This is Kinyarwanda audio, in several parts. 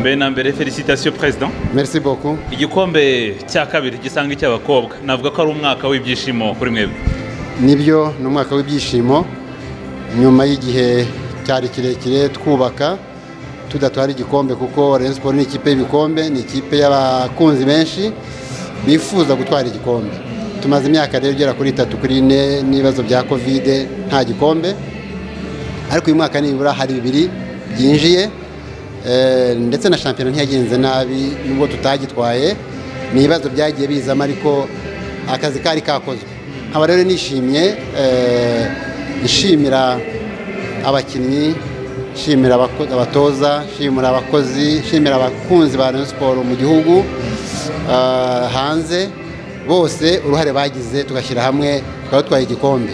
mbere na mbere felicitasiyo perezida Merci beaucoup. igikombe cya kabiri gisanga icy'abakobwa navuga ko ari umwaka w'ibyishimo kuri mwebwe Nibyo ni umwaka w'ibyishimo nyuma y'igihe cyari kirekire twubaka tudatwara igikombe kuko Rayon Sports ni ikipe y'ibikombe ni ikipe y'abakunzi benshi bifuza gutwara igikombe tumaze imyaka rero igera kuri itatu kuri ine n'ibibazo bya kovide nta gikombe ariko uyu mwaka nibura hari bibiri byinjiye Eh, ndetse na shampiyona ntiyagenze nabi nubwo tutagitwaye ni ibibazo byagiye bizamo ariko akazi kari kakozwe nkaba rero nishimye eh, nshimira abakinnyi nshimira abako- abatoza nshimira abakozi nshimira abakunzi ba Rayon Sports mu gihugu ah, hanze bose uruhare bagize tugashyira hamwe tukaba dutwaye igikombe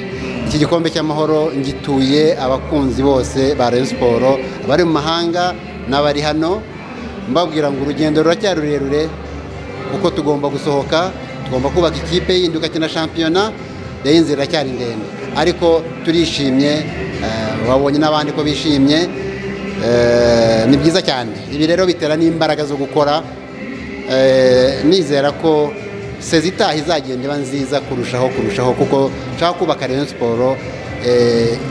iki gikombe cy'amahoro ngituye abakunzi bose ba Rayon Sports abari mu mahanga n'abari hano mbabwira ngo urugendo ruracyari rurerure kuko tugomba gusohoka tugomba kubaka ikipe yindi ugakina shampiyona rero inzira iracyari ndende ariko turishimye eh, wabonye n'abandi ko bishimye eh, ni byiza cyane ibi rero bitera n'imbaraga zo gukora Eh, nizera ko sezi itaha izagenda iba nziza kurushaho kurushaho kuko nshaka kubaka Rayon siporo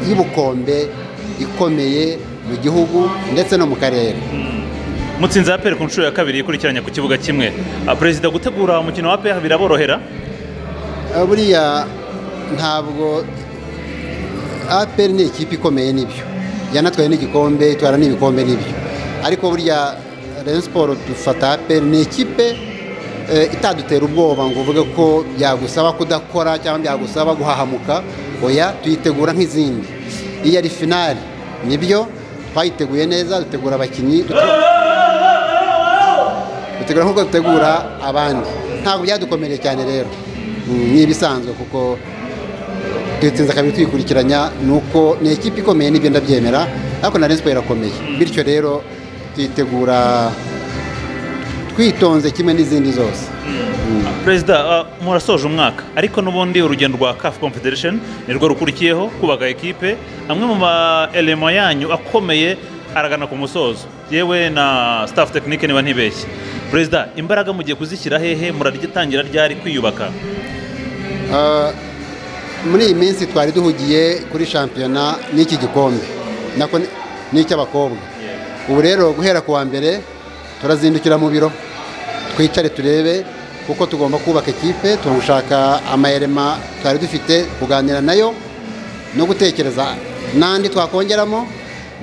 y'ubukombe ikomeye mu gihugu ndetse no mu karere mutsinzi aperi ku nshuro ya kabiri ikurikiranya ku kibuga kimwe Ah, perezida gutegura umukino wa aperi biraborohera Eh, buriya ntabwo APR ni ikipe ikomeye nibyo yanatwaye n'igikombe itwara n'ibikombe nibyo ariko burya Rayon Sports dufata APR ni ikipe eh, itadutera ubwoba ngo uvuge ko byagusaba kudakora cyangwa byagusaba guhahamuka oya tuyitegura nk'izindi iyo ari finali nibyo twayiteguye neza dutegura abakinnyi dute- dutegura nk'uko dutegura abandi ntabwo byadukomereye cyane rero Mm, ni ibisanzwe kuko dutsinze kabiri twikurikiranya ni uko ni ikipe ikomeye nibyo ndabyemera ariko na Rayon Sports irakomeye bityo rero tuyitegura twitonze kimwe n'izindi zose perezida ah, murasoje umwaka ariko n'ubundi urugendo rwa caf confederation nirwo rukurikiyeho kubaka ekipe amwe mu maelema yanyu akomeye aragana ku musozo yewe na staff tekinike niba ntibeshye perezida imbaraga mugiye kuzishyira hehe muraryitangira ryari kwiyubaka Uh, muri iyi minsi twari duhugiye kuri shampiyona n'iki gikombe nako ni- n'icy'abakobwa ubu rero guhera ku wa mbere turazindukira mu biro twicare turebe kuko tugomba kubaka ekipe turashaka amayerema twari dufite kuganira nayo no gutekereza n'andi twakongeramo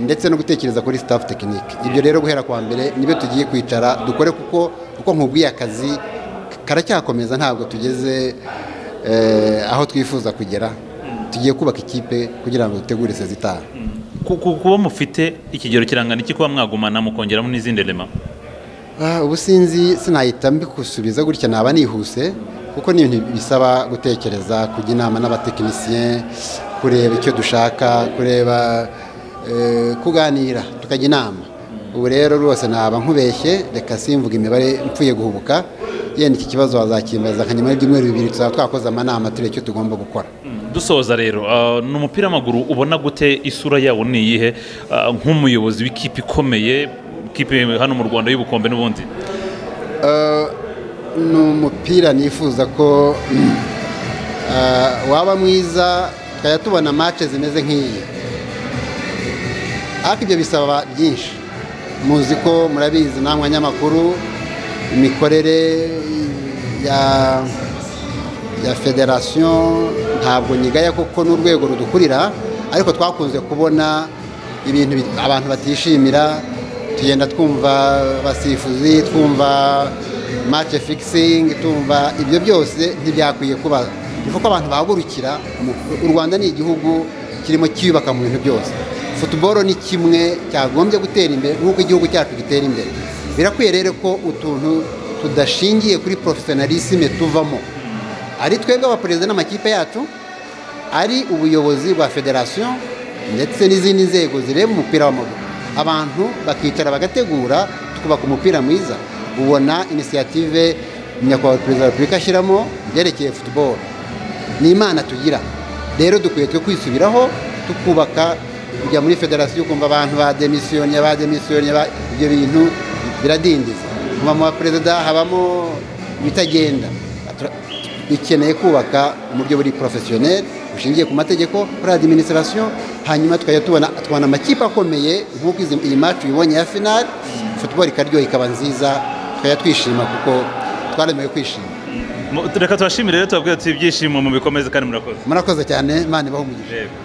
ndetse no gutekereza kuri staff tekinike ibyo rero guhera ku wa mbere nibyo tugiye kwicara dukore kuko kuko nkubwiye akazi karacyakomeza ntabwo tugeze eh, aho twifuza kugera tugiye kubaka ikipe kugira ngo dutegure sezitaha Ku- ku- kuba mufite ikigero kirangana iki kuba mwagumana mukongeramo n'izindi elema Ah, ubu sinzi sinahita mbikusubiza gutya naba nihuse kuko ni ibintu bisaba gutekereza kujya inama n'abatekinisiye kureba icyo dushaka kureba eh, kuganira tukajya inama ubu rero rwose naba nkubeshye reka simvuga imibare mpfuye guhubuka yenda iki kibazo wazakimbaza nka nyuma y'ibyumweru bibiri tuzaba twakoze amanama turebe icyo tugomba gukora dusoza rero ah, ni umupira w'amaguru ubona gute isura yawo ni iyihe Ah, nk'umuyobozi w'ikipe ikomeye ikipe hano mu rwanda y'ubukombe n'ubundi ni umupira nifuza ko eh, waba mwiza tukajya tubona match zimeze nk'iyi ariko ibyo bisaba byinshi muzi ko murabizi namwe abanyamakuru imikorere ya ya federasiyo ntabwo nyigaya kuko n'urwego rudukurira ariko twakunze kubona ibintu bi- abantu batishimira tugenda twumva abasifuzi twumva match fixing tumva ibyo byose ntibyakwiye kuba ni uko abantu bahagurukira mu- u rwanda ni igihugu kirimo cyiyubaka mu bintu byose futuboro ni kimwe cyagombye gutera imbere nk'uko igihugu cyacu gitera imbere birakwiye rero ko utuntu tudashingiye kuri porofesiyonalisime tuvamo ari twebwe abaperezida n'amakipe yacu ari ubuyobozi bwa federasiyo ndetse n'izindi nzego zireba umupira w'amaguru abantu bakicara bagategura tukubaka umupira mwiza ubona inisiyative nyakubahwa perezida wa repubulika ashyiramo byerekeye futuboro ni imana tugira rero dukwiye twe kwisubiraho tukubaka kujya muri federasiyo ukumva abantu bademisiyonye bademisiyonye ba- ibyo bintu biradindiza mubamo wa perezida habamo ibitagenda Tura- dukeneye kubaka uburyo buri porofesiyoneri bushingiye ku mategeko kuri adiminisitirasiyo hanyuma tukajya tubona tubona amakipe akomeye nk'uko izi- iyi macu ubibonye ya finali futuboro ikaryoha ikaba nziza tukajya twishima kuko twaremewe kwishima Mu- reka tubashimire rero tubabwire tuti ibyishimo mubikomeze kandi murakoze murakoze cyane imana ibahe umugisha Yego.